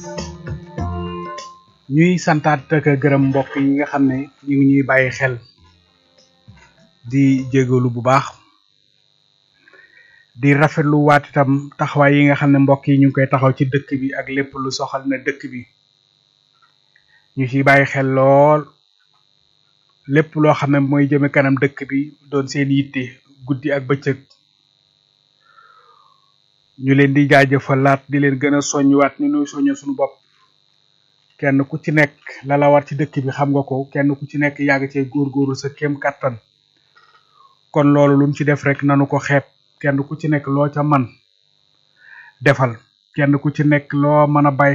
ñuy santaat ak a gërëm mbokk yi nga xam ne ñu ngi ñuy bàyyi xel di jégalu bu baax di rafetlu waat itam taxawaay yi nga xam ne mbokk yi ñu ngi koy taxaw ci dëkk bi ak lépp lu soxal na dëkk bi ñu ciy bàyyi xel lool lépp loo xam ne mooy jëme kanam dëkk bi doon seen yitte guddi ak bëccëg ñu leen di jaajëfalaat di leen gën a soññuwaat ni nuy soñño suñu bopp kenn ku ci nekk la la war ci dëkk bi xam nga ko kenn ku ci nekk yàgg cee góorgóorlu sa kéem kattan kon loolu luñ ci def rek nanu ko xeeb kenn ku ci nekk loo ca man defal kenn ku ci nekk loo mën a bàyyi